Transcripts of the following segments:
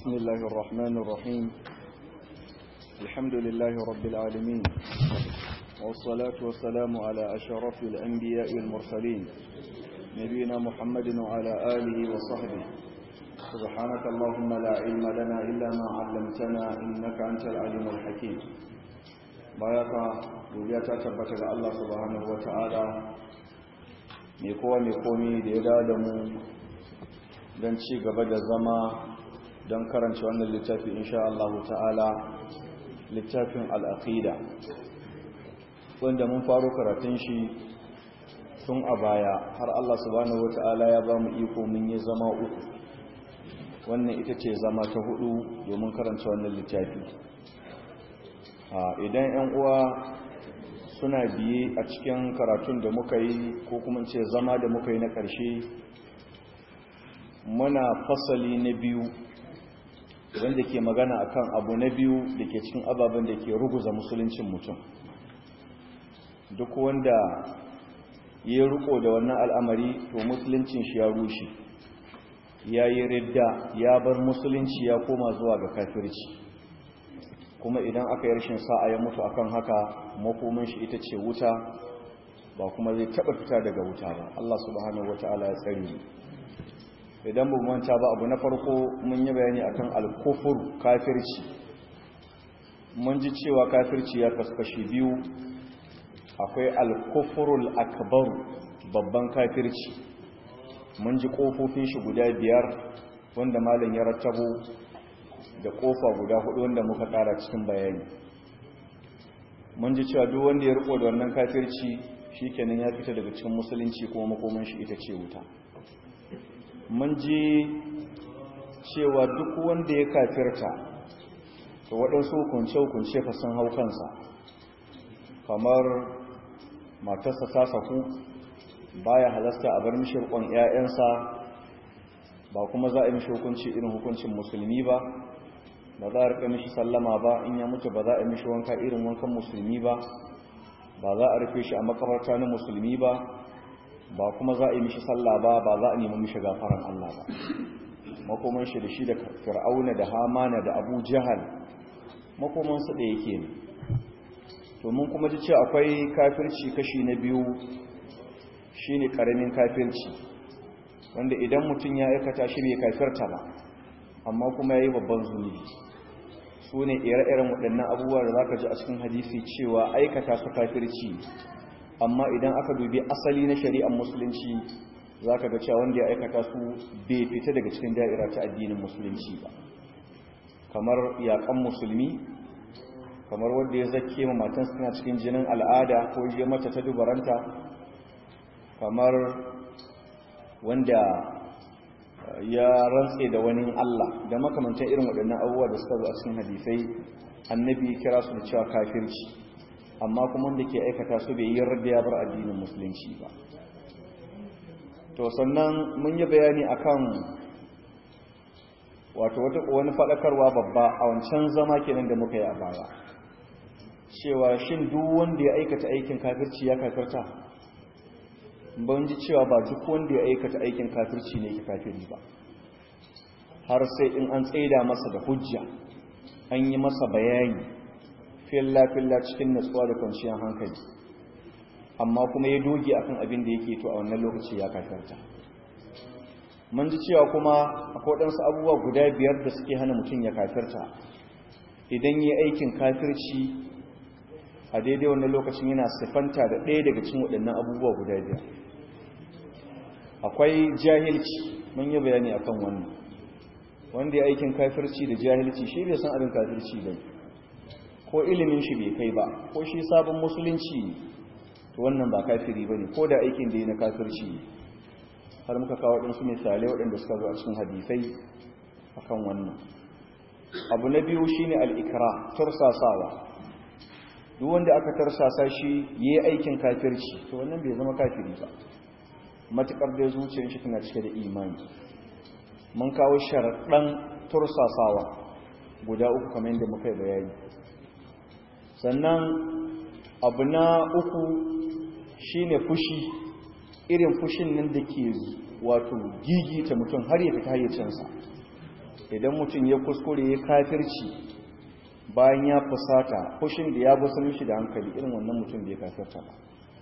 بسم الله الرحمن الرحيم الحمد لله رب العالمين والصلاة والسلام على أشرف الأنبياء والمرسلين نبينا محمد وعلى آله وصحبه سبحانك اللهم لا علم لنا إلا ما علمتنا إنك أنت العليم الحكيم بارك وجاءت تبت الله سبحانه وتعالى mai kowa mai komi da ya da mu don ci gaba da zama don karanci wannan littafi insha Allah ta'ala littafin al'aqida wanda mun faro karatun shi tun a baya har Allah subhanahu wata'ala ya ba mu iko mun yi zama uku wannan ita ce zama ta hudu domin karanta wannan littafi idan 'yan uwa suna biye a cikin karatun da muka yi ko kuma ce zama da muka yi na ƙarshe muna fasali na biyu wanda ke magana akan abu na biyu da ke cikin ababen da ke ruguza musuluncin mutum duk wanda ya riko da wannan al'amari to musuluncin shi ya rushe ya yi ridda ya bar musulunci ya koma zuwa ga kafirci kuma idan aka yi rashin sa'a ya mutu akan haka makomin shi ita ce wuta ba kuma zai taba fita daga wuta ba Allah subhanahu wataala ya tsare ni idan bu manta ba abu na farko mun yi bayani akan al-kufur kafirci mun ji cewa kafirci ya kaskashi biyu akwai al-kufrul akbar babban kafirci mun ji kofofin shi guda biyar wanda malam ya rattabo da kofa guda hudu wanda muka kara cikin bayani mun ji cewa duk wanda ya riko da wannan kafirci shikenan ya fita daga cikin musulunci kuma makoman shi ita ce wuta mun ji cewa duk wanda ya kafirta to waɗansu hukunce-hukunce fa sun hau kansa kamar matarsa ta saku baya halasta a bar mishi rikon 'ya'yansa ba kuma za a yi mishi hukunci irin hukuncin musulmi ba ba za a rika mishi sallama ba in ya mutu ba za a mishi wanka irin wankan musulmi ba ba za a rufe shi a makabarta na musulmi ba ba kuma za a yi mishi sallah ba ba za a nemi mishi gafaran Allah ba makoman shi da shi da fir'auna da hamana da abu jahal makoman su da yake ne to mun kuma ji ce akwai kafirci kashi na biyu shine karamin kafirci wanda idan mutum ya aikata shi bai kafirta ba amma kuma ya yi babban zunubi su ne ire-iren waɗannan abubuwa da za ka ji a cikin hadisi cewa aikata su kafirci amma idan aka dubi asali na shari'ar musulunci za ka ga cewa wanda ya aikata su bai fita daga cikin da'ira ta addinin musulunci ba kamar yaƙan musulmi kamar wanda ya zake ma matan suna cikin jinin al'ada ko ya mata ta dubaranta kamar wanda ya rantse da wani Allah da makamantan irin waɗannan abubuwa da suka zo a cikin hadisai annabi kira su da cewa kafirci amma kuma wanda ke aikata su bai yi yarda ya bar addinin musulunci ba to sannan mun yi bayani akan wato wata wani faɗakarwa babba a wancan zama kenan da muka yi a baya cewa shin duk wanda ya aikata aikin kafirci ya kafirta ban ji cewa ba duk wanda ya aikata aikin kafirci ne ke kafiri ba har sai in an tsaida masa da hujja an yi masa bayani filla-filla cikin natsuwa da kwanciyar hankali amma kuma ya doge akan abin da yake to a wannan lokaci ya kafirta mun ji cewa kuma akwai waɗansu abubuwa guda biyar da suke hana mutum ya kafirta idan yi aikin kafirci a daidai wannan lokacin yana siffanta da ɗaya daga cikin waɗannan abubuwa guda biyar akwai jahilci mun yi bayani akan wannan wanda ya aikin kafirci da jahilci shi bai san abin kafirci ba ko ilimin shi bai kai ba ko shi sabon musulunci to wannan ba kafiri ba ne ko da aikin da ya na kafirci har muka kawo waɗansu misalai waɗanda suka zo a cikin hadisai akan wannan abu na biyu shine al'ikra tursasawa duk wanda aka tarsasa shi yi aikin kafirci to wannan bai zama kafiri ba matukar da zuciyar shi tana cike da imani mun kawo sharaɗan tursasawa guda uku kamar yadda muka yi bayani sannan abu na uku shine fushi irin fushin nan da ke wato gigita mutum har ya fita hayyacinsa idan mutum ya kuskure ya kafirci bayan ya fusata fushin da ya gusa mishi da hankali irin wannan mutum bai kafirta ba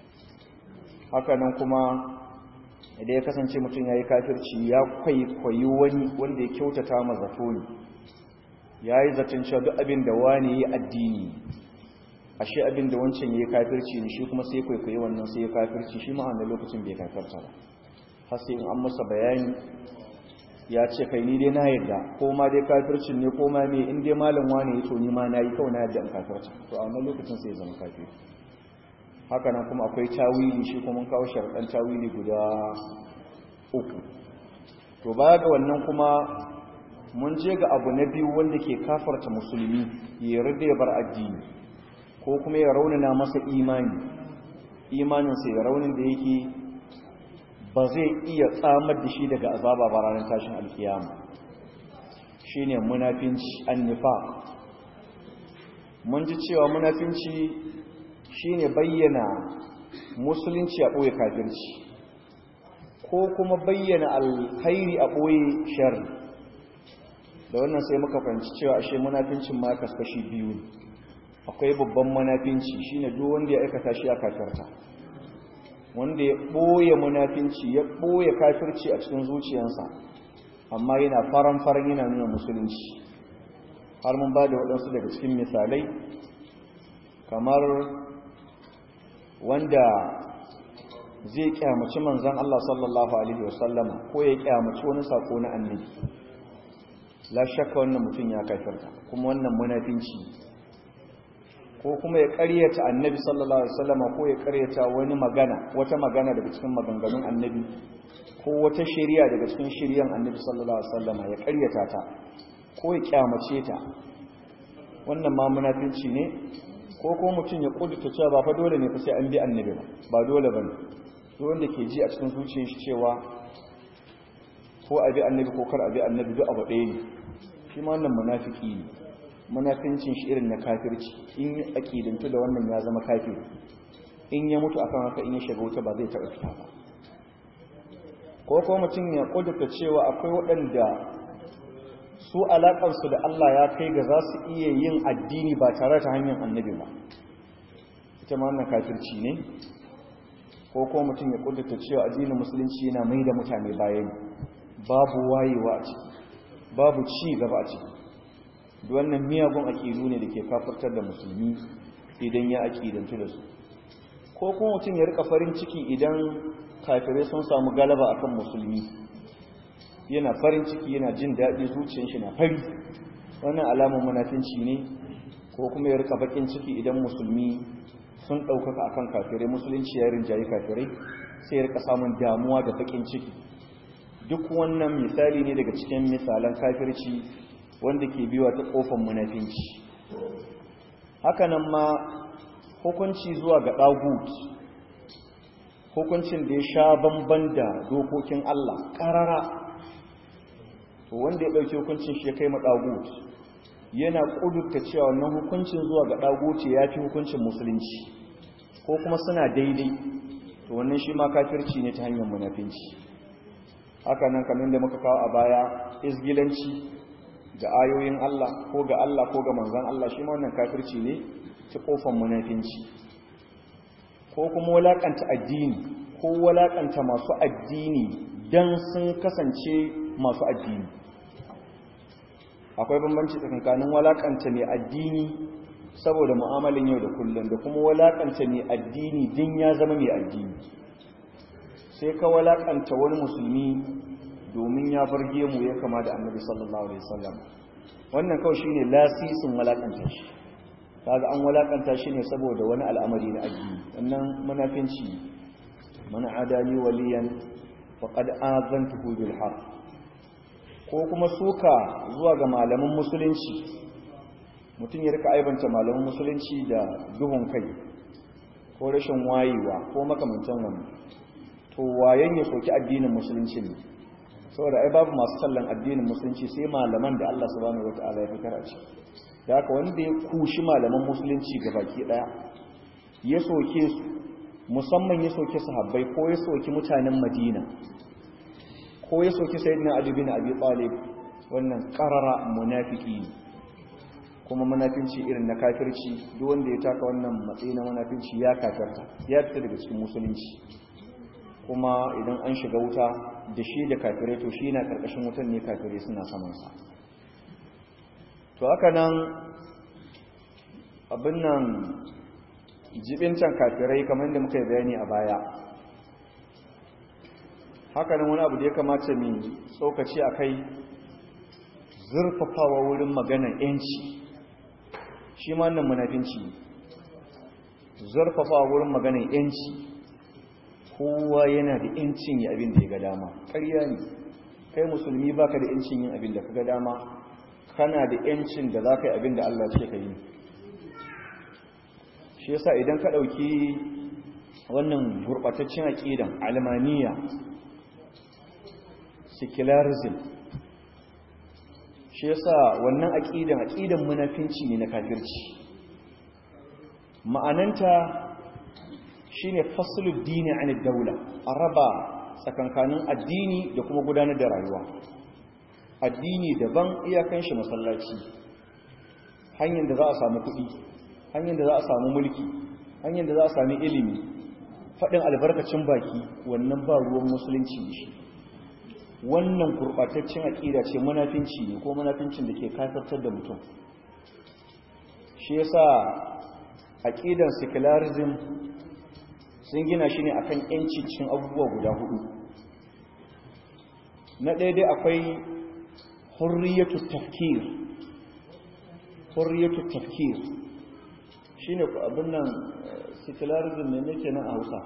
haka nan kuma idan ya kasance mutum ya yi kafirci ya kwaikwayi wani wanda ya kyautata ma zato ne ya yi zaton cewa duk abin da wani ya addini ashe abin da wancan ya yi kafirci ne shi kuma sai kwaikwayi wannan sai ya kafirci shi ma'ana lokacin bai kafirta ba har sai in an masa bayani ya ce kai ni dai na yadda ko ma dai kafircin ne ko ma me in dai malam wani ya to ni ma na yi kawai na yadda in kafirta to a wannan lokacin sai ya zama kafiri haka nan kuma akwai tawili shi kuma kawo sharɗan tawili guda uku to baya ga wannan kuma mun je ga abu na biyu wanda ke kafarta musulmi ya yarda ya bar addini ko kuma ya raunana masa imani imaninsa ya raunin da yake ba zai iya tsamar da shi daga azaba ba ranar tashin alkiyama shine munafinci annifa mun ji cewa munafinci shine bayyana musulunci a ɓoye kafirci ko kuma bayyana alkhairi a ɓoye shari da wannan sai muka fahimci cewa ashe munafincin ma kaskashi biyu ne akwai babban munafinci shine duk wanda ya aikata shi a kafirta wanda ya ɓoye munafinci ya ɓoye kafirci a cikin zuciyarsa amma yana faran-faran yana nuna musulunci har mun ba da waɗansu daga cikin misalai kamar wanda zai kyamaci manzan Allah sallallahu Alaihi wasallama ko ya kyamaci wani sako na annabi la shakka wannan mutum ya kafirta kuma wannan munafinci ko kuma ya karyata annabi sallallahu Alaihi wasallama ko ya karyata wani magana wata magana daga cikin maganganun annabi ko wata shari'a daga cikin shari'an annabi sallallahu Alaihi wasallama ya karyata ta ko ya kyamace ta wannan ma munafinci ne ko ko mutum ya kudurta cewa ba fa dole ne fa sai an bi annabi ba ba dole bane duk wanda ke ji a cikin zuciyar shi cewa ko a bi annabi ko kar a bi annabi duk abu ɗaya ne shi ma wannan munafiki ne munafincin shi irin na kafirci in ya aqidantu da wannan ya zama kafiri in ya mutu akan haka in ya shiga wuta ba zai taɓa fita ba ko ko mutum ya kudurta cewa akwai waɗanda su alaƙarsu da Allah ya kai ga za su iya yin addini ba tare ta hanyar annabi ba ita ma wannan kafirci ne ko ko mutum ya kudurta cewa addinin musulunci yana mai da mutane bayan babu wayewa a ciki babu ci gaba a ciki da wannan miyagun aƙidu ne da ke kafartar da musulmi idan ya aƙidantu da su ko kuma mutum ya rika farin ciki idan kafirai sun samu galaba akan musulmi yana farin ciki yana jin daɗi zuciyar shi na fari wannan alamun munafinci ne ko kuma ya rika bakin ciki idan musulmi sun ɗaukaka akan kafirai musulunci ya rinjayi kafirai sai ya rika samun damuwa da bakin ciki duk wannan misali ne daga cikin misalan kafirci wanda ke biwa ta kofar munafinci hakanan ma hukunci zuwa ga ɗagut hukuncin da ya sha bamban da dokokin Allah ƙarara wanda ya ɗauki hukuncin shi ya kai ma ɗagut yana ƙudurta cewa wannan hukuncin zuwa ga ɗagut ya fi hukuncin musulunci ko kuma suna daidai to wannan shi ma kafirci ne ta hanyar munafinci haka nan kamar da muka kawo a baya izgilanci ga ayoyin Allah ko ga Allah ko ga manzan Allah shi ma wannan kafirci ne ta kofar munafinci ko kuma walakanta addini ko walakanta masu addini dan sun kasance masu addini akwai bambanci tsakankanin walakanta mai addini saboda mu'amalin yau da kullum da kuma walakanta mai addini din ya zama mai addini sai ka walakanta wani musulmi domin ya barge mu ya kama da annabi sallallahu alaihi wasallam wannan kawai shine lasisin walakanta shi kaga an walakanta shi ne saboda wani al'amari na addini wannan munafinci man adani waliyan faqad azantuhu bil haqq ko kuma suka zuwa ga malaman musulunci mutum ya rika aibanta malaman musulunci da duhun kai ko rashin wayewa ko makamantan wannan to wayen ya soki addinin musulunci ne saboda ai babu masu sallan addinin musulunci sai malaman da Allah subhanahu wataala ya fitar a ciki da haka wanda ya kushi malaman musulunci baki daya ya soke su musamman ya soke sahabbai ko ya soki mutanen Madina ko ya soki sayyidina Ali bin Abi Talib wannan karara munafiki ne kuma munafinci irin na kafirci duk wanda ya taka wannan matsayi na munafinci ya kafirta ya fita daga cikin musulunci kuma idan an shiga wuta da shi da kafirai to shi na karkashin wutan ne kafirai suna samansa to haka nan abin nan jibincan kafirai kamar da muka yi bayani a baya haka nan wani abu da ya kamata mai tsokaci a kai zurfafawa wurin maganar 'yanci shi ma nan munafinci zurfafawa wurin maganar 'yanci kowa yana da 'yancin yi abin da ya ga dama ƙarya ne kai musulmi baka da 'yancin yin abin da ka ga dama kana da 'yancin da za ka yi abin da Allah ce ka yi shi yasa idan ka ɗauki wannan gurɓataccen aƙidan almaniya secularism shi yasa wannan aƙidan aƙidan munafinci ne na kafirci ma'ananta shine faslul dini an daula a raba tsakankanin addini da kuma gudanar da rayuwa addini daban iyakan shi masallaci hanyar da za a samu kuɗi hanyar da za a samu mulki hanyar da za a sami ilimi faɗin albarkacin baki wannan ba ruwan musulunci ne shi wannan gurɓataccen aƙida ce munafinci ne ko munafincin da ke kafartar da mutum shi yasa aƙidan secularism sun gina shi ne akan yanci cikin abubuwa guda hudu na ɗaya dai akwai hurriyatu tafkir hurriyatu tafkir shine abin nan secularism ne nake nan a Hausa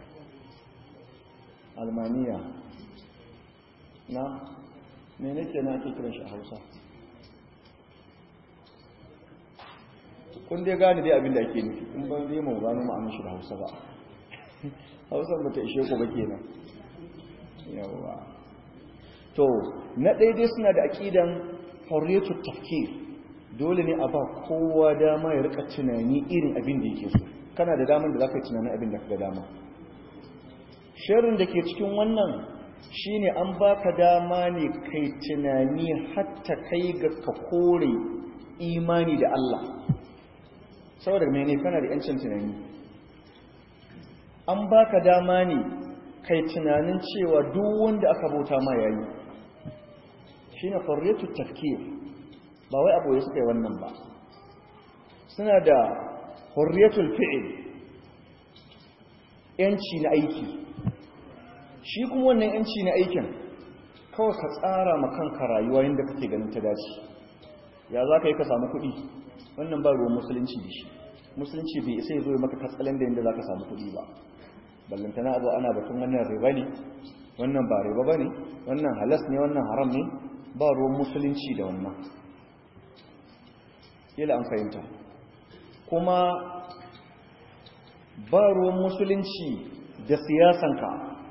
almaniya na me nake nan ake kiran shi a Hausa kun dai gane dai abin da ake nufi kun ban dai mu gano ma'anar shi da Hausa ba Hausa ba ta ishe ku ba kenan yawa to na daidai suna da aqidan hurriyatu tafkir dole ne a ba kowa dama ya rika tunani irin abin da yake so kana da damar da za ka yi tunanin abin da ka dama shirin da ke cikin wannan shine an baka dama ne kai tunani hatta kai ga ka kore imani da Allah saboda mene kana da yancin tunani an baka dama ne kai tunanin cewa duk wanda aka bauta ma yayi shine hurriyatu tafkir ba wai abu suka yi wannan ba suna da hurriyatul fi'il yanci na aiki shi kuma wannan yanci na aikin kawai ka tsara ma kanka rayuwa yadda kake ganin ta dace ya za ka yi ka samu kuɗi wannan ba ruwan musulunci da shi musulunci bai isa ya zo maka katsalan da yadda za ka samu kuɗi ba ballantana abu ana batun wannan riba ne wannan ba riba ba ne wannan halas ne wannan haram ne ba ruwan musulunci da wannan ila an fahimta kuma ba ruwan musulunci da siyasanka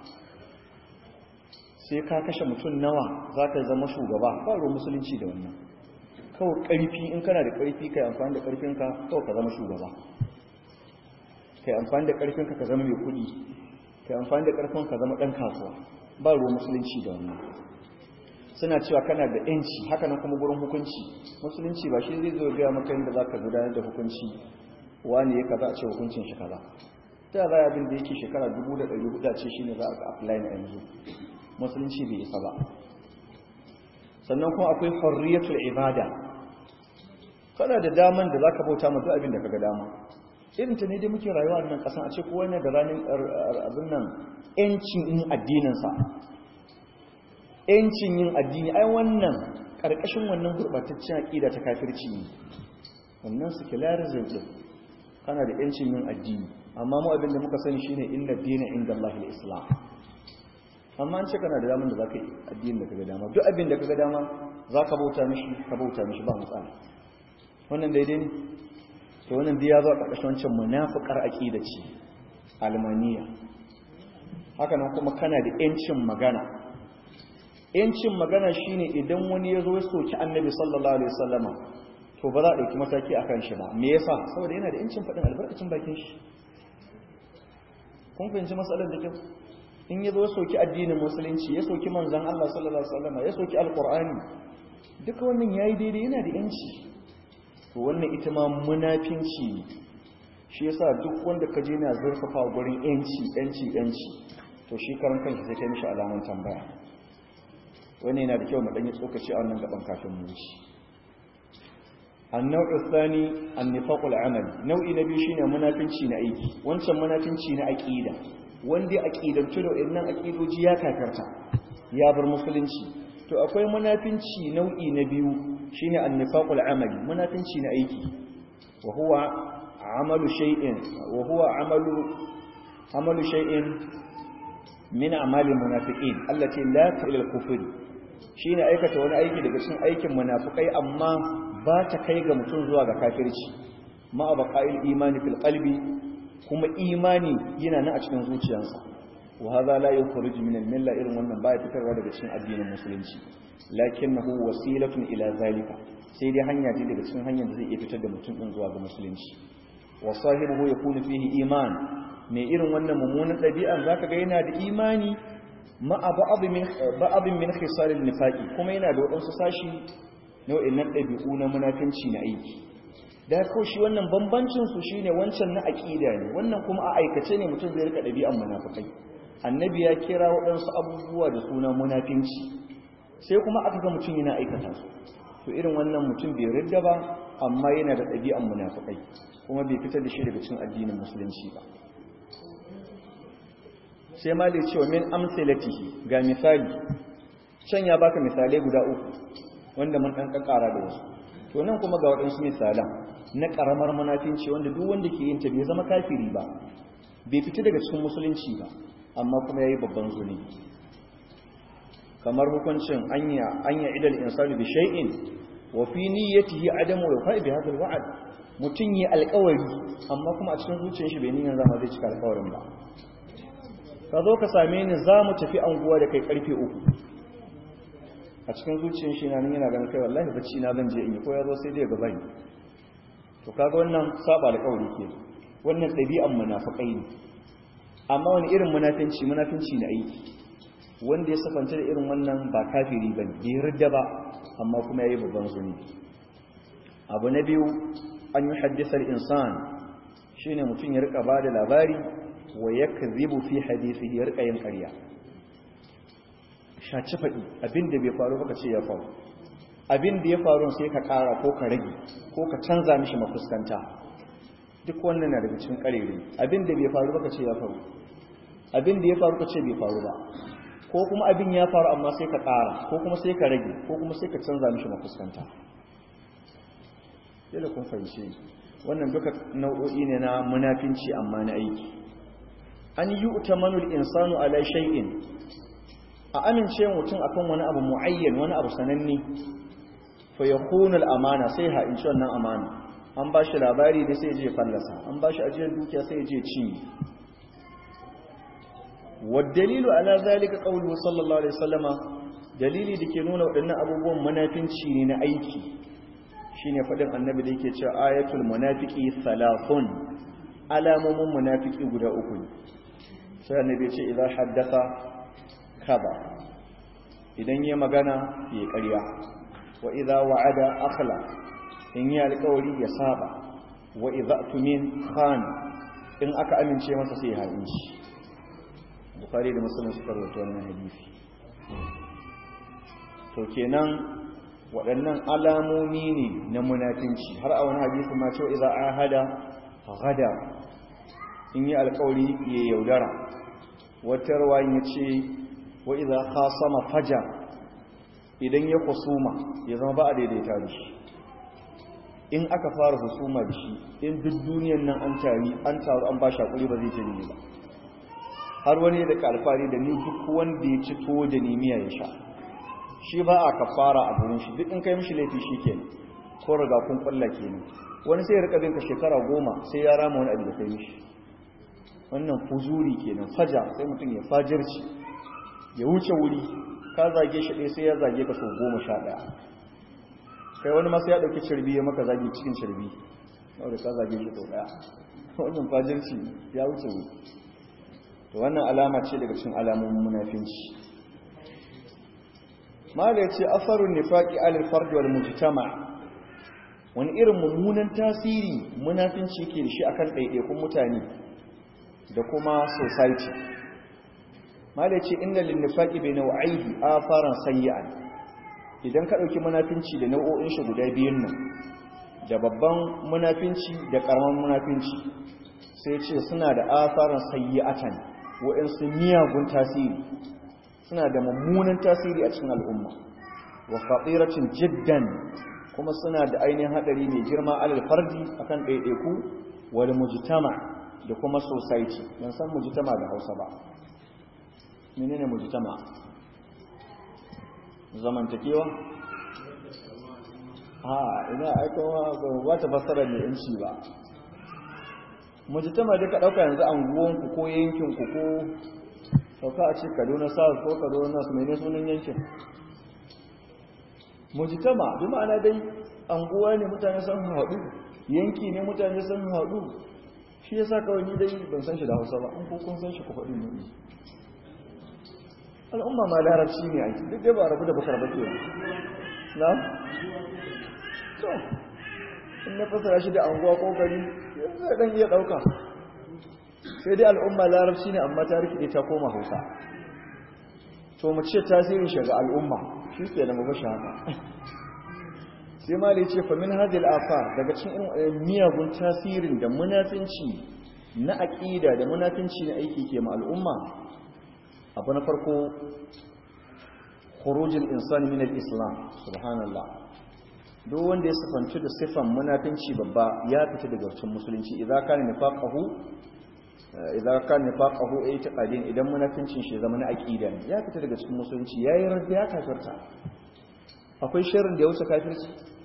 sai ka kashe mutum nawa za ka zama shugaba ba ruwan musulunci da wannan kawai ƙarfi in kana da ƙarfi ka yi amfani da ƙarfinka kawai ka zama shugaba ka yi amfani da ƙarfinka ka zama mai kuɗi ka yi amfani da ƙarfin ka zama ɗan kasuwa ba ruwan musulunci da wannan suna cewa kana da yanci haka nan kuma gurin hukunci musulunci ba shi zai zo gaya maka yadda za ka gudanar da hukunci wani ya kaza a ce hukuncin shi kaza ta za abin da yake shekara dubu da ɗari hudu ce shi ne za a apply na yanzu musulunci bai isa ba sannan kuma akwai hurriyatul ibada kana da daman da zaka bauta ma duk abin da kaga dama irin ta ne dai muke rayuwa a nan kasan a ce kowa ne da ranar abin nan yancin yin addinin sa yancin yin addini ai wannan karkashin wannan gurbataccen aqida ta kafirci ne wannan secularism din kana da yancin yin addini amma mu abin da muka sani shine inna dina inda Allah islam amma an ce kana da damar da zaka yi addinin da kaga dama duk abin da kaga dama zaka bauta mishi ka bauta mishi ba matsala wannan daidai ne to wannan dai ya zo a ƙarƙashin wancan munafiqar aqida ce almaniya haka nan kuma kana da yancin magana yancin magana shine idan wani ya zo ya soki annabi sallallahu alaihi wasallama to ba za a ɗauki mataki a kan shi ba me yasa saboda yana da yancin faɗin albarkacin bakin shi kun fahimci matsalar da kyau in ya zo soki addinin musulunci ya soki manzan Allah sallallahu alaihi wasallam ya soki alqur'ani duka wannan yayi daidai yana da yanci to wannan ita ma munafinci ne shi yasa duk wanda ka je na zurfafa gurin yanci yanci yanci to shi karan kanshi sai kai mishi alaman tambaya wani yana da kyau mu danyi tsokaci a wannan gaban kafin mu wuce النوع الثاني النفاق العملي نوع نبي شيء منافنci na aiki wancan munafinci na aqida wanda aqidan tudo innan aqidoji ya kakarta ya bar musulunci to akwai munafinci nau'i na biyu shine annifaqul amali munafinci na aiki wa huwa amalu shay'in wa huwa amalu amalu shay'in min a'malil munafiqin allati la ta'ila al-kufr shine aikata wani aiki daga cikin aikin munafikai amma ba ta kai ga mutum zuwa ga kafirci ma abqa'il imani fil qalbi kuma imani yana nan a cikin zuciyarsa wa hadha la yukhruj min al-milla irin wannan baya fitarwa daga cikin addinin musulunci lakinnahu wasilatun ila zalika sai dai hanya ce daga cikin hanyar da zai iya fitar da mutum din zuwa ga musulunci wa sahibuhu yakunu fihi iman mai irin wannan mummunan ɗabi'an zaka ga yana da imani ma ba'd min ba'd min khisal an-nifaqi kuma yana da wadansu sashi nau'in nan ɗabi'u na munafinci na aiki da ko shi wannan bambancin su shine wancan na aqida ne wannan kuma a aikace ne mutum zai rika ɗabi'an munafikai annabi ya kira waɗansu abubuwa da suna munafinci sai kuma aka ga mutum yana aikata su to irin wannan mutum bai ridda ba amma yana da ɗabi'an munafikai kuma bai fitar da shi daga cikin addinin musulunci ba sai ma da cewa min amsalatihi ga misali can ya baka misalai guda uku wanda mun ɗan ƙaƙara da wasu to nan kuma ga waɗansu misalan na ƙaramar munafinci wanda duk wanda ke yin ta bai zama kafiri ba bai fita daga cikin musulunci ba amma kuma yayi babban zunubi kamar hukuncin anya anya idal insani bi shay'in wa fi niyyatihi adamu wa bi hadha alwa'd mutun yi alƙawari amma kuma a cikin zuciyar shi bai niyyar zama zai cika alƙawarin ba ka zo ka same ni za mu tafi anguwa da kai karfe uku a cikin zuciyar shi na nan yana ganin kai wallahi bacci na zan je in yi ko ya zo sai dai gaba ni to kaga wannan saba alƙawari ke wannan ɗabi'an munafiqai ne amma wani irin munafinci munafinci na aiki wanda ya safanta da irin wannan ba kafiri bane bai ridda ba amma kuma yayi babban zunubi abu na biyu an yi haddisar insan shine mutum ya rika bada labari wa yakzibu fi hadithihi ya rika yin ƙarya shaci faɗi abinda bai faru baka ce ya faru abinda ya faru sai ka ƙara ko ka rage ko ka canza mishi mafuskanta duk wannan na daga cikin ƙarere abinda bai faru baka ce ya faru abinda ya faru ka ce bai faru ba ko kuma abin ya faru amma sai ka ƙara ko kuma sai ka rage ko kuma sai ka canza mishi mafuskanta yadda kun fahimce wannan duka nau'o'i ne na munafinci amma na aiki an yi utamanul insanu ala shay'in a amince mutum akan wani abu muayyan wani abu sananne fa yakunu al-amana sai ha in wannan amana an ba shi labari da sai je fallasa an ba shi ajiyar dukiya sai je ci والدليل على ذلك قوله صلى الله عليه وسلم dalili da ke nuna waɗannan abubuwan munafinci ne na aiki shine faɗin annabi da yake cewa ayatul munafiki thalathun alamomin munafiki guda uku ne sai annabi ce idan haddatha kaza idan ya magana ya ƙarya wa idza wa'ada akhla in ya alƙawari ya saba wa idza tumin khan in aka amince masa sai ya haɗinci bukhari da muslim suka rawaito wannan hadisi to kenan waɗannan alamomi ne na munafinci har a wani hadisi ma cewa idza ahada ghada in yi alƙawari ya yaudara wata rawayin ya ce wa idza khasama faja idan ya kusuma ya zama ba a daidaita da shi in aka fara husuma da shi in duk duniyan nan an tari an taru an ba shi hakuri ba zai ce ni ba har wani da alfari da ni duk wanda ya ci to da ni miya ya sha shi ba a kafara a gurin shi duk in kai mishi laifi shi ke ko riga kun kulla ke ne wani sai ya rika binka shekara goma sai ya rama wani abu da kai mishi wannan fuzuri kenan faja sai mutum ya fajirci ya wuce wuri ka zage shi ɗaya sai ya zage ka sau goma sha ɗaya kai wani masu ya ɗauki cirbi ya maka zage cikin cirbi wadda ka zage shi sau ɗaya wannan fajirci ya wuce wuri to wannan alama ce daga cikin alamomin munafinci mala yace asarun nifaqi alal fard wal mujtama wani irin mummunan tasiri munafinci yake da shi akan ɗaiɗaikun mutane da kuma society mala yace inna lin nifaqi bi naw'ihi afaran sayyi'an idan ka dauki munafinci da nau'o'in shi guda biyun nan da babban munafinci da karaman munafinci sai ce suna da asaran sayyi'atan wa'insu miyagun tasiri suna da mummunan tasiri a cikin al'umma wa khatiratin jiddan kuma suna da ainihin hadari mai girma alal fardi akan ɗaiɗaiku wal mujtama da kuma society ban san mujtama da Hausa ba menene mujtama zamantakewa a ina aikawa ba ta fassara mai yanci ba mujtama da ka dauka yanzu anguwanku ko yankinku ko sauka a ce kaduna south ko kaduna north mai ne sunan yankin mujtama bi ma'ana dai anguwa ne mutane sun haɗu yanki ne mutane sun haɗu shi yasa kawai ni dai ban san shi da hausa ba an ko kun san shi ku faɗi ne al'umma ma larabci ne aiki duk dai ba rabu da bakar bake na to in na fasara shi da anguwa ko gari zai dan iya dauka sai dai al'umma larabci ne amma ta rikide ta koma hausa to mu ce tasirin shi ga al'umma shi ke da mabashi haka sai ma da ya ce famin hadil afar daga cikin irin miyagun tasirin da munafinci na aƙida da munafinci na aiki ke ma al'umma abu na farko khurujul insani min al-islam subhanallah duk wanda ya sifanci da sifan munafinci babba ya fita daga cikin musulunci idza kana nifaqahu idza kana nifaqahu ay taqadin idan munafincin shi zama na aqida ne ya fita daga cikin musulunci yayi radda ya kafirta akwai sharrin da ya wuce kafirci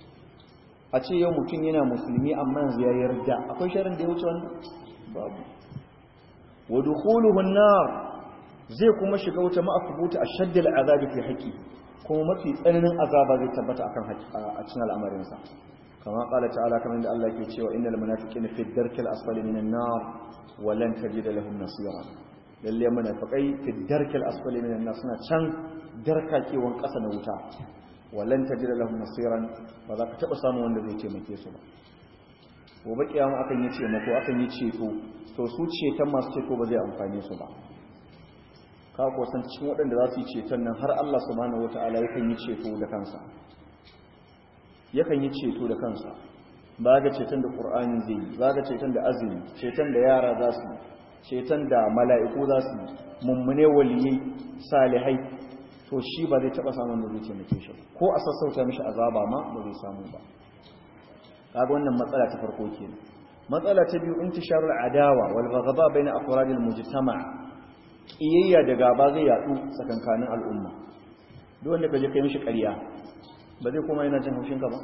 a ce yau mutum yana musulmi amma yanzu yayi radda akwai sharrin da ya wuce wannan babu wa dukhuluhu an-nar zai kuma shiga wuta ma'akubuta ashaddal azabi fi haqqi kuma mafi tsananin azaba zai tabbata akan a cikin al'amarinsa kama qala ta'ala kamar da Allah ke cewa innal munafiqina fi darkil asfali minan nar wa lan tajida lahum nasira lalle munafiqai fi darkil asfali minan nar suna can darkakewan kasa na wuta wa lan tajida lahum nasiran ba za ka taba samu wanda zai taimake su ba gobe kiyama akan yi taimako akan yi ceto to su ceton masu ceto ba zai amfane su ba ka san cikin waɗanda za su yi ceton nan har Allah subhanahu wata'ala yakan yi ceto da kansa yakan yi ceto da kansa ba ga ceton da ƙur'ani zai yi ba ga ceton da azumi ceton da yara za su ceton da mala'iku za su mummune waliyai salihai to shi ba zai taɓa samun da zai taimake shi ko a sassauta mishi azaba ma ba zai samu ba kaga wannan matsala ta farko kenan matsala ta biyu intisharul adawa wal ghadaba baina afradil mujtama' kiyayya da gaba zai yadu tsakankanin al'umma duk wanda kaje kai mishi ƙarya ba zai kuma yana jin haushin ka ba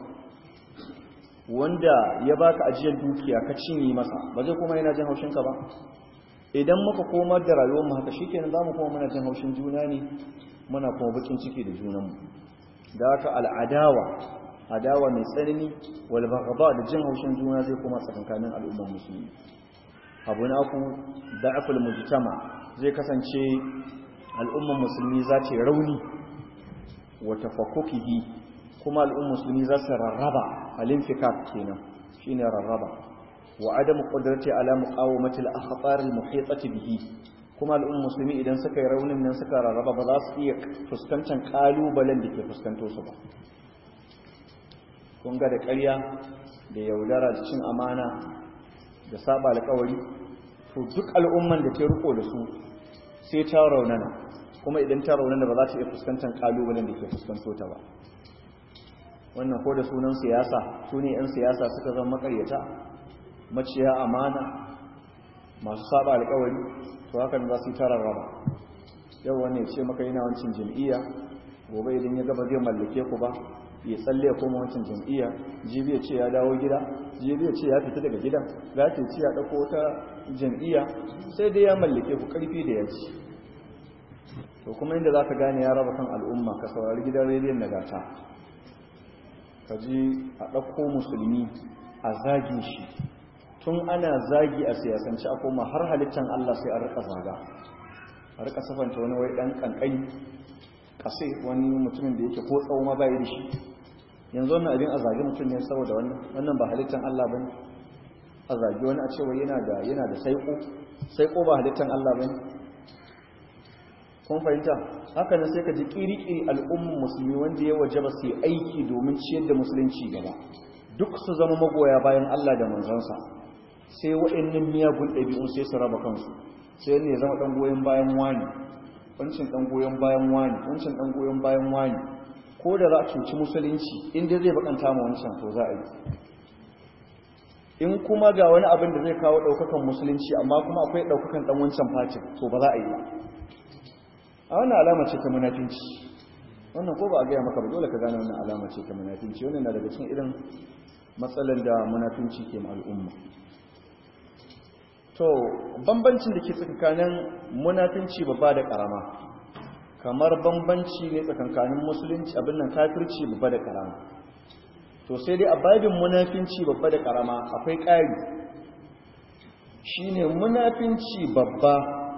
wanda ya baka ajiyar dukiya ka cinye masa ba zai kuma yana jin haushin ka ba idan muka komar da rayuwar mu haka shikenan zamu kuma muna jin haushin juna ne muna kuma bakin ciki da junan mu da haka al'adawa adawa mai tsanani wal baghdha da jin haushin juna zai kuma tsakankanin al'umman musulmi abu na ku da'aful mujtama zai kasance al'umman musulmi za ta rauni wata fakokihi kuma al'umman musulmi za su rarraba alinfikak kenan shine rarraba wa adam qudrati ala muqawamati al-akhtar al-muhitati bihi kuma al'umman musulmi idan suka yi raunin nan suka rarraba ba za su iya fuskantar kalubalen da ke fuskanto su ba kun ga da ƙarya da yaudara da cin amana da saba alƙawari to duk al'umman da ta riko da su sai ta raunana kuma idan ta raunana ba za ta iya fuskantar kalubalen da ke fuskanto ta ba wannan ko da sunan siyasa su ne 'yan siyasa suka zama makaryata maciya amana masu saba alkawari to hakan za su yi tarar raba yau wani ya ce maka yana wancin jam'iyya gobe idan ya gaba zai mallake ku ba ya tsalle ya koma wancan jam'iyya jibi ya ce ya dawo gida jibi ya ce ya fita daga gidan za ta ce ya ɗauko wata jam'iyya sai dai ya mallake ku ƙarfi da yaji to kuma inda za ka gane ya raba kan al'umma ka saurari gidan rediyon nagata ka ji a ɗauko musulmi a zagi shi tun ana zagi a siyasance a koma har halittar Allah sai a rika zaga a rika safanta wani wai ɗan ƙanƙani kasai wani mutumin da yake ko tsawo ma bai da shi yanzu wannan abin a zagi mutum ne saboda wannan wannan ba halittan Allah bane a zagi wani a cewa yana da yana da saiko saiko ba halittan Allah bane kun fahimta haka nan sai ka ji kiri-kiri al'ummar musulmi wanda ya wajaba su yi aiki domin ciyar da musulunci gaba duk su zama magoya bayan Allah da manzansa sai waɗannan miyagun ɗabi'un sai su raba kansu sai ne zama ɗan goyon bayan wani wancan ɗan goyon bayan wani wancan ɗan goyon bayan wani ko da za a cuci musulunci inda zai bakanta ma wancan to za a yi in kuma ga wani abin da zai kawo ɗaukakan musulunci amma kuma akwai ɗaukakan ɗan wancan fatin to ba za a yi ba a wannan alama ce ta munafinci wannan ko ba a gaya maka ba dole ka gane wannan alama ce ta munafinci wannan na daga cikin irin matsalar da munafinci ke ma al'umma to bambancin da ke tsakanin munafinci babba da karama kamar bambanci ne tsakankanin musulunci abin nan kafirci babba da karama to sai dai a babin munafinci babba da karama akwai ƙari shine munafinci babba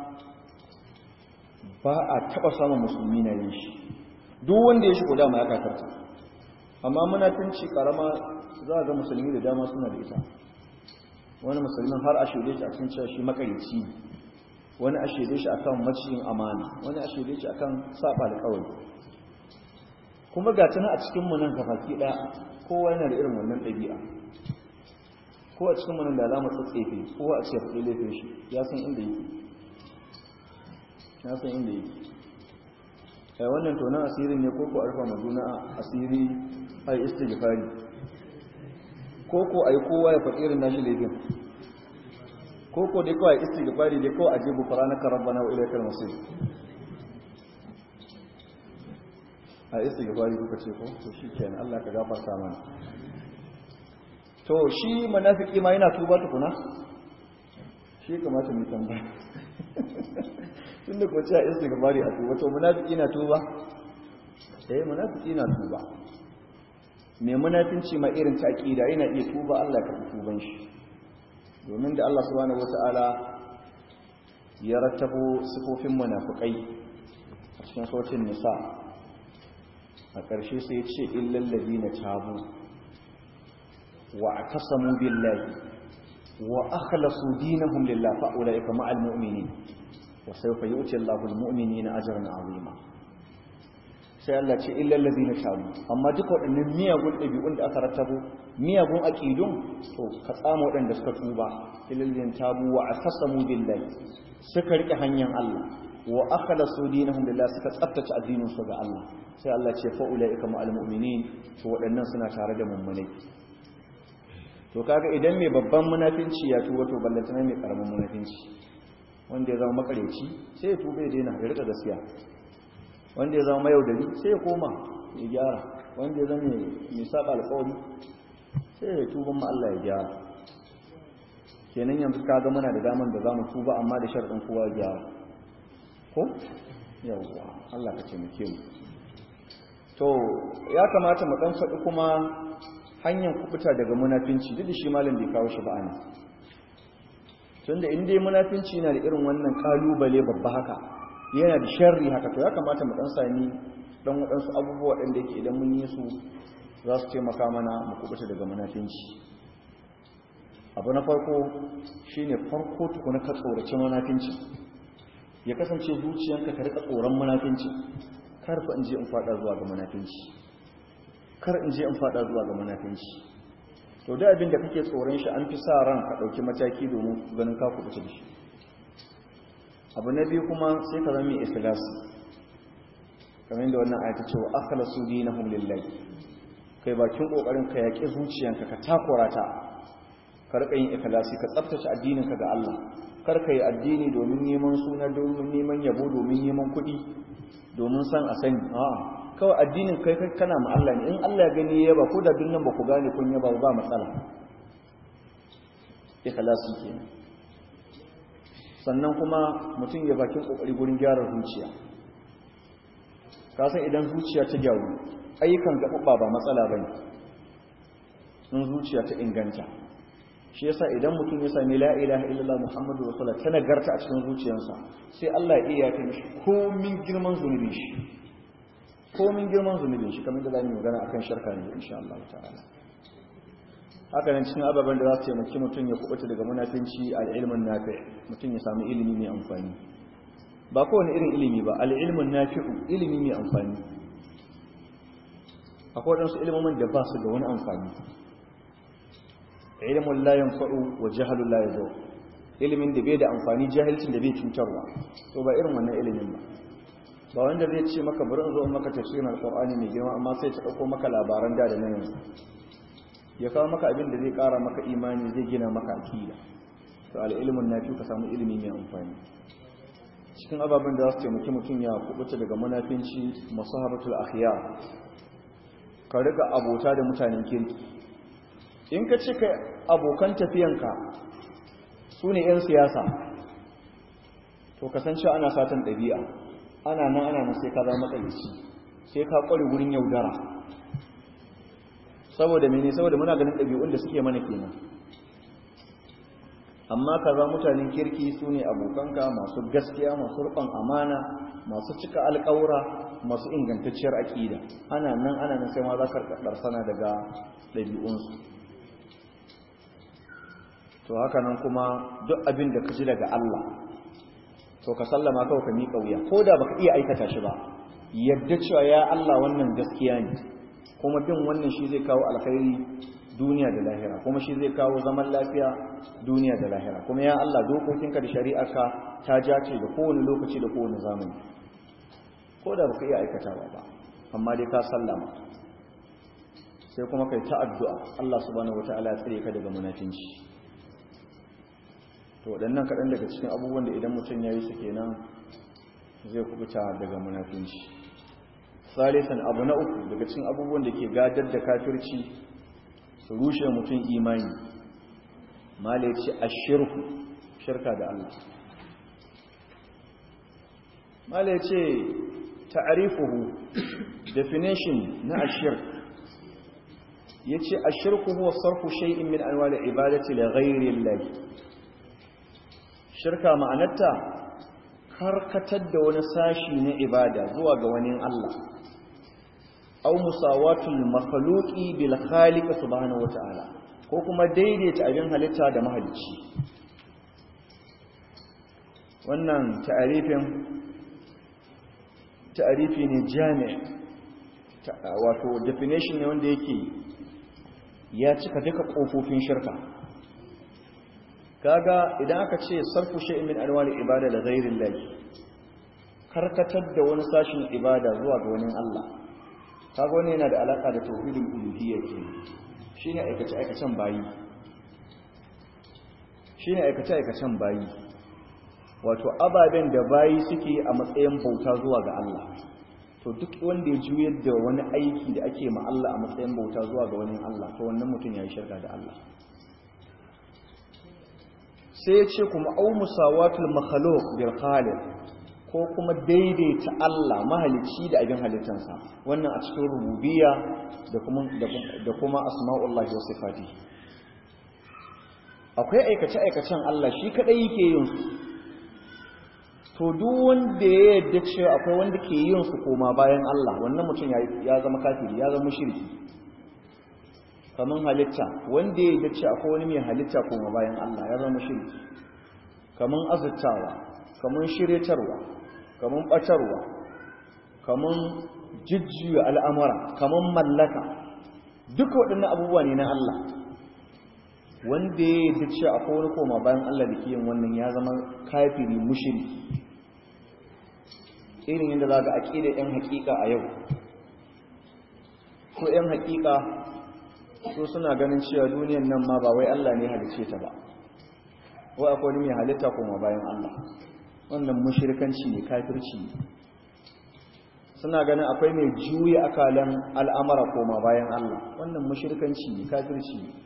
ba a taɓa samun musulmi na yin shi duk wanda ya shigo dama ya kakarta amma munafinci karama za a ga musulmi da dama suna da ita wani musulmin har a shaide shi a cikin cewa shi makarici ne wani a shaide shi akan maciyin amana wani a shaide shi akan saba da kawai kuma ga tana a cikin mu nan gabaki daya kowa yana da irin wannan ɗabi'a ko a cikin mu nan da alama tsatsefe ko a ce faɗi laifin shi ya san inda yake ya san inda yake ai wannan tonon asirin ne ko ko arfa maduna asiri ai istighfari ko ko ai kowa ya faɗi irin nashi laifin ko ko dai kawai istighfari dai kawai ajibu faranaka rabbana wa ilaikal masir a istighfari kuka ce ko to shikenan Allah ka gafarta mana to shi munafiki ma yana tuba tukuna shi kamata mu tambaya tunda ko ce istighfari a tuba to munafiki na tuba eh munafiki na tuba mai munafinci ma irin ta aqida yana iya tuba Allah ka tuban shi domin da Allah subhanahu wata'ala ya rattabo sifofin munafikai a cikin sautin nisa a ƙarshe sai ya ce illal ladina tabu wa atasamu billahi wa akhlasu dinahum lillahi fa ulaika ma'al mu'minin wa sawfa yu'ti Allahu al-mu'minina ajran 'azima sai Allah ce illal ladina tabu amma duk waɗannan miyagun ɗabi'un da aka rattabo miyagun aqidun to ka tsama waɗanda suka tuba illal ladina tabu wa atasamu billahi suka rike hanyar Allah wa akhlasu dinahum lillahi suka tsaftace addinin su ga Allah sai Allah ce fa ulaika ma'al mu'minin to waɗannan suna tare da mummunai to kaga idan mai babban munafinci ya tuba to ballantana mai karamin munafinci wanda ya zama makareci sai ya tuba ya daina ya rika gaskiya wanda ya zama mayaudari sai ya koma ya gyara wanda ya zama mai saba alƙawari sai ya tuba ma Allah ya gyara kenan yanzu kaga muna da daman da zamu tuba amma da sharɗin kowa ya gyara ko yawwa Allah ka taimake mu to ya kamata mu dan faɗi kuma hanyar kubuta daga munafinci duk da shi malam bai kawo shi ba ana tunda in dai munafinci na da irin wannan kalubale babba haka yana da sharri haka to ya kamata mu dan sami dan waɗansu abubuwa waɗanda yake idan mun yi su za su taimaka mana mu kubuta daga munafinci abu na farko shine farko tukuna ka tsoraci munafinci ya kasance zuciyanka ka rika tsoron munafinci kar fa in je in fada zuwa ga munafinci kar in je in fada zuwa ga munafinci to da abin da kake tsoron shi an fi sa ran ka dauki mataki domin ganin ka kubuta da shi abu na biyu kuma sai ka zama mai ikhlasi kamar da wannan ayata cewa akhlasu dinahum lillahi kai bakin kokarin ka yaki zuciyanka ka takura ta ka rika yin ikhlasi ka tsaftace addinin ka ga Allah kar ka yi addini domin neman suna domin neman yabo domin neman kuɗi domin san a sani a'a kawai addinin kai kana ma Allah ne in Allah ya gani ya yaba ko da duk nan ba ku gane kun yaba ba matsala ikhlasi kenan sannan kuma mutum ya bakin kokari gurin gyara zuciya ka san idan zuciya ta gyaru ayyukan gaɓaɓɓa ba matsala bane in zuciya ta inganta shi yasa idan mutum ya sami la ilaha illallah muhammadu rasulullah ta nagarta a cikin zuciyarsa sai Allah ya iya yafe mishi komin girman zunubi shi komin girman zunubin shi kamar da za mu yi magana akan shirka ne insha Allah ta'ala haka nan cikin ababen da za su taimaki mutum ya kubuta daga munafinci al'ilmin nafi mutum ya samu ilimi mai amfani ba kowane irin ilimi ba al'ilmin nafi'u ilimi mai amfani akwai waɗansu ilimin da ba su da wani amfani ilimin layan fa'u wa jihalun layan zo ilimin da bai da amfani jahilcin da bai cutarwa to ba irin wannan ilimin ba ba wanda zai ce maka bari zo maka tafsirin alqur'ani mai girma amma sai ta dauko maka labaran da da nan yanzu ya kawo maka abin da zai kara maka imani zai gina maka akida to al-ilmun nafi ka samu ilimi mai amfani cikin ababen da za su taimaki mutum ya kubuta daga munafinci masahabatul akhyar ka riga abota da mutanen kirki in ka ce ka abokan tafiyanka su ne 'yan siyasa to kasance ana satan ɗabi'a ana nan ana nan sai ka zama matsalici sai ka ƙware wurin yaudara saboda mene saboda muna ganin ɗabi'un da suke mana kenan amma ka za mutanen kirki su ne abokanka masu gaskiya masu rufan amana masu cika alƙawura masu ingantacciyar aƙida ana nan ana nan sai ma za ka sana daga ɗabi'unsu to haka nan kuma duk abin da ka ji daga Allah to ka sallama kawai ka miƙa wuya ko da baka iya aikata shi ba yadda cewa ya Allah wannan gaskiya ne kuma bin wannan shi zai kawo alkhairi duniya da lahira kuma shi zai kawo zaman lafiya duniya da lahira kuma ya Allah dokokinka da shari'arka ta jace da kowane lokaci da kowane zamani ko da baka iya aikatawa ba amma dai ka sallama sai kuma kai ta addu'a Allah subhanahu wataala ya tsare ka daga munafinci to waɗannan kaɗan daga cikin abubuwan da idan mutum ya yi su kenan zai kubuta daga munafinci salisan abu na uku daga cikin abubuwan da ke gadar da kafirci su rushe mutum imani mala ya ce a shirku shirka da Allah mala ya ce ta'arifuhu definition na ashirk ya ce ashirku huwa sarfu shay'in min anwali ibadati li ghairi Allah shirka ma'anarta karkatar da wani sashi na ibada zuwa ga wani Allah au musawatul makhluqi bil khaliq subhanahu wata'ala ko kuma daidaita abin halitta da mahalicci wannan ta'arifin ta'arifi ne jami' wato definition ne wanda yake ya cika duka kofofin shirka kaga idan aka ce sarfu shay'in min anwali ibada da ghairin lahi karkatar da wani sashin ibada zuwa ga wani Allah kaga wani yana da alaka da tauhidul uluhiyya ke shine aikace aikacen bayi shine aikace aikacen bayi wato ababen da bayi suke a matsayin bauta zuwa ga Allah to duk wanda ya juyar da wani aiki da ake ma Allah a matsayin bauta zuwa ga wani Allah to wannan mutum yayi shirka da Allah sai ya ce kuma au musawatul makhluq bil khaliq ko kuma daidaita Allah mahalicci da abin halittansa wannan a cikin rububiyya da kuma da kuma asma'ullahi wa sifati akwai aikace aikacen Allah shi kadai yake yin su to duk wanda ya yarda cewa akwai wanda ke yin su koma bayan Allah wannan mutum ya zama kafiri ya zama mushriki kaman halitta wanda ya yarda cewa akwai wani mai halitta koma bayan Allah ya zama mushriki kaman azurtawa kaman shiryatarwa kaman batarwa kaman jijjiya al'amura kaman mallaka duka waɗannan abubuwa ne na Allah wanda ya yarda cewa akwai wani koma bayan Allah da ke yin wannan ya zama kafiri mushriki irin yadda za ga aƙida 'yan haƙiƙa a yau ko 'yan haƙiƙa so suna ganin cewa duniyan nan ma ba wai Allah ne halice ta ba wai akwai wani mai halitta kuma bayan Allah wannan mushirkanci ne kafirci ne suna ganin akwai mai juya akalan al'amara koma bayan Allah wannan mushirkanci ne kafirci ne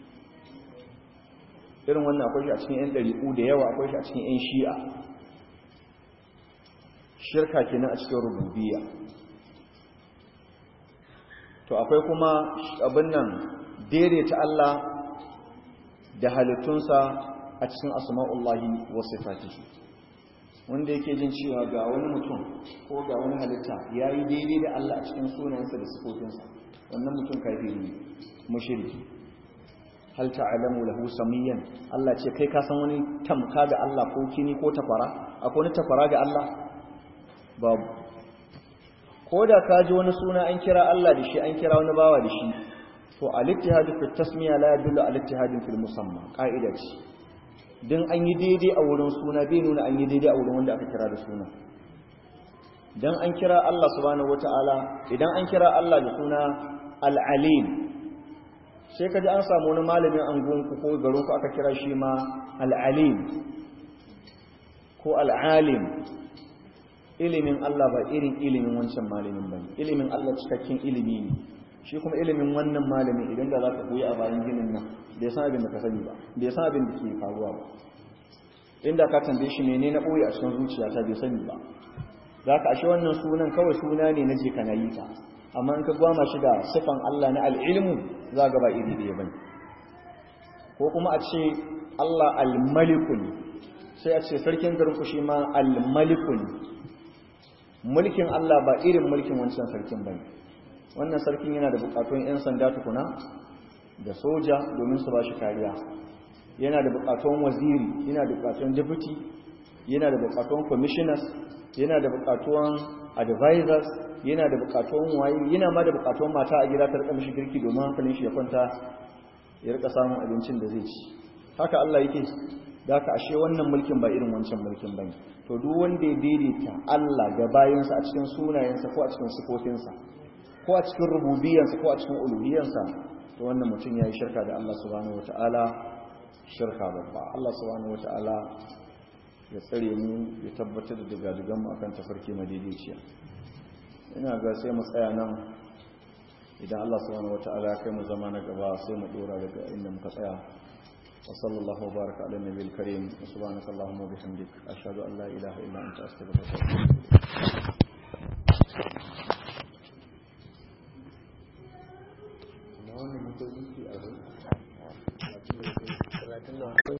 irin wannan akwai shi a cikin 'yan ɗari'u da yawa akwai shi a cikin 'yan shi'a shirka kenan a cikin rububiyya to akwai kuma abin nan daidaita Allah da halittunsa a cikin asma'ullahi wa sifatihi wanda yake jin cewa ga wani mutum ko ga wani halitta ya yi daidai da Allah a cikin sunayensa da sifofinsa wannan mutum kafiri ne mushriki hal ta'lamu lahu samiyan Allah ce kai ka san wani tamka ga Allah ko kini ko tafara akwai wani tafara ga Allah babu ko da ka ji wani suna an kira Allah da shi an kira wani bawa da shi to al-ittihadu fi tasmiya la yadullu al-ittihadin fil musamma qa'ida ce dan an yi daidai a wurin suna bai nuna an yi daidai a wurin wanda aka kira da suna dan an kira Allah subhanahu wataala idan an kira Allah da suna al-alim sai kaji an samu wani malamin angonku ko garinku aka kira shi ma al-alim ko al-alim ilimin Allah ba irin ilimin wancan malamin ba ilimin Allah cikakken ilimi ne shi kuma ilimin wannan malamin idan da za ka koyi a bayan ginin nan da ya san abin da ka sani ba da ya san abin da ke faruwa ba inda ka tambaye shi mene na ɓoye a cikin zuciyata bai sani ba za ka ashe wannan sunan kawai suna ne na je kana yi ta amma in ka gwama shi da sifan Allah na al'ilmu za ga ba iri ɗaya bane ko kuma a ce Allah al-maliku ne sai a ce sarkin garin ku shi ma al-maliku ne mulkin Allah ba irin mulkin wancan sarkin bane wannan sarkin yana da bukatun 'yan sanda tukuna da soja domin su ba shi kariya yana da bukatun waziri yana da bukatun deputy yana da bukatun commissioners yana da bukatun advisors yana da bukatun waye yana ma da bukatun mata a gida ta rika mishi girki domin hankalin shi ya kwanta ya rika samun abincin da zai ci haka Allah yake da ka ashe wannan mulkin ba irin wancan mulkin bane to duk wanda ya daidaita Allah da bayansa a cikin sunayensa ko a cikin sifofinsa ko a cikin rububiyarsa ko a cikin uluhiyarsa to wannan mutum yayi shirka da Allah subhanahu wataala shirka babba Allah subhanahu wataala ya tsare mu ya tabbatar da digadigan mu akan tafarki madaidaiciya ina ga sai mu tsaya nan idan Allah subhanahu wataala ya kai mu zama na gaba sai mu dora daga inda muka tsaya وصلى الله وبارك على النبي الكريم وسبحانك اللهم وبحمدك أشهد أن لا إله إلا أنت أستغفرك وأتوب إليك